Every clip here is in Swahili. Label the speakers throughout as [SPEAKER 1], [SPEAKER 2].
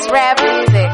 [SPEAKER 1] It's rap music.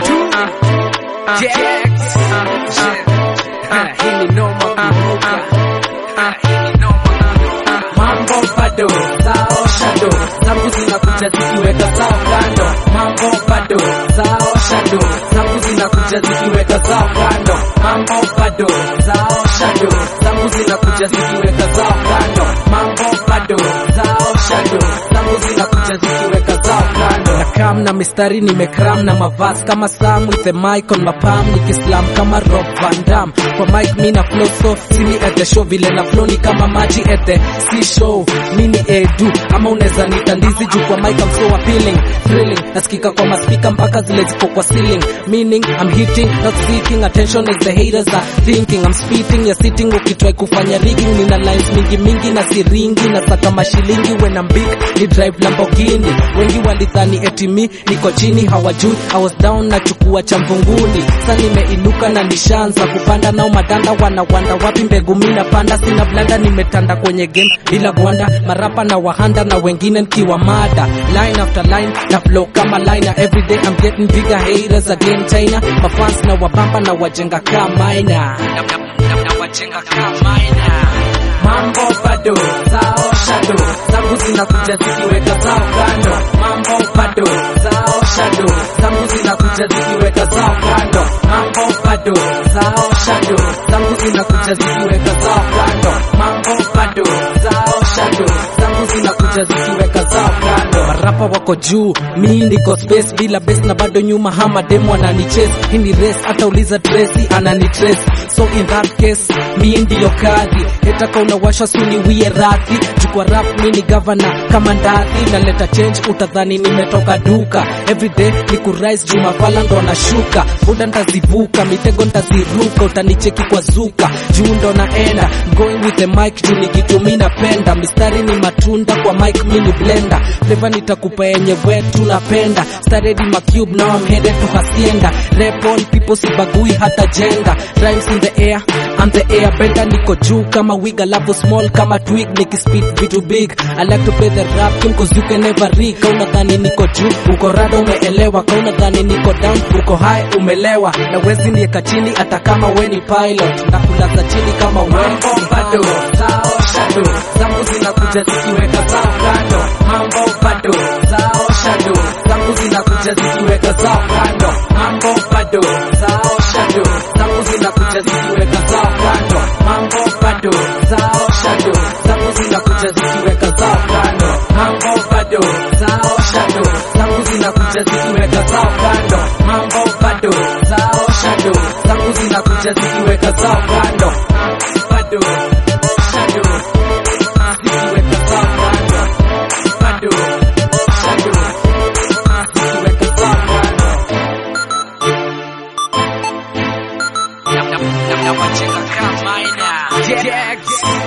[SPEAKER 2] Mambo bado zao shado zangu zinakuja zikiweka zao kando. Mambo bado zao shado zangu zinakuja zikiweka zao kando. Mambo bado zao shado zangu zinakuja zikiweka zao kando. Mambo bado zao shado zangu zinakuja zikiweka zao kando. Nakam na mistari nimekram na mavazi kama Sam with the mic on my palm nikislam kama Rob Van Dam kwa mic mi na flow so simi at the show vile na flow ni kama maji at the sea show mini edu ama unaweza nita ndizi juu kwa mic I'm so appealing thrilling nasikika kwa maspika mpaka zile ziko kwa ceiling meaning I'm hitting not seeking attention as the haters are thinking I'm spitting you're sitting ukitry kufanya rigging nina lines mingi mingi na siringi na saka mashilingi when I'm big ni drive Lamborghini wengi walidhani eti mi niko chini hawajui I was down na chukua cha mvunguni sa nimeinuka na nishaanza kupanda nao madanda wanawanda wapi mbegu mi napanda sina blanda nimetanda kwenye game bila gwanda marapa na wahanda na wengine nkiwa mada line after line na flow kama line everyday I'm getting bigger haters again China mafans na wabamba na wajenga kama ina na, na, na, na wajenga kama ina mambo bado zao shado zangu zinakuja zikiweka zao kando mambo bado zao shado zangu zinakuja zikiweka zao kando mambo bado zao shado zangu zinakuja zikiweka zao kando mambo bado zao shado zangu zinakuja zikiweka zao kando marapa wako juu mi ndiko space bila base na bado nyuma hama demo ananichase hii ni race hata uliza Tracy ananitrace so in that case mi ndiyo kadhi hetaka unawasha suni wie radhi chukua rap mi ni governor kama ndadhi naleta change utadhani nimetoka duka everyday ni kurise juu mafala ndo nashuka buda ntazivuka mitego ntaziruka utanicheki kwa zuka juu ndo naenda going with the mic juu ni kitu mi napenda mistari ni matunda kwa mic mi ni blender flavor nitakupa yenye wetu napenda started in my cube now I'm headed to hacienda rap on people sibagui hata gender rhymes in the air I'm the air bender niko juu kama wig alafu small kama twig nikispit vitu big I like to play the rap game cause you can never read kauna dhani niko juu uko rada umeelewa kauna dhani niko down uko high umelewa na wezi nieka chini hata kama we ni pilot ndakulaza chini kama mambo bado zao shado zangu zinakuja zikiweka zao kando mambo bado zao shado zangu zinakuja zikiweka zao kando mambo bado zao shado zangu zinakuja zikiweka zao kando mambo bado zao shado zangu zinakuja zikiweka zao kando mambo bado zao shado zangu zinakuja zikiweka zao kando mambo bado zao shado zangu zinakuja zikiweka zao kando bado shado zikiweka zao kando bado shado zikiweka zao kando na wacheka kama ina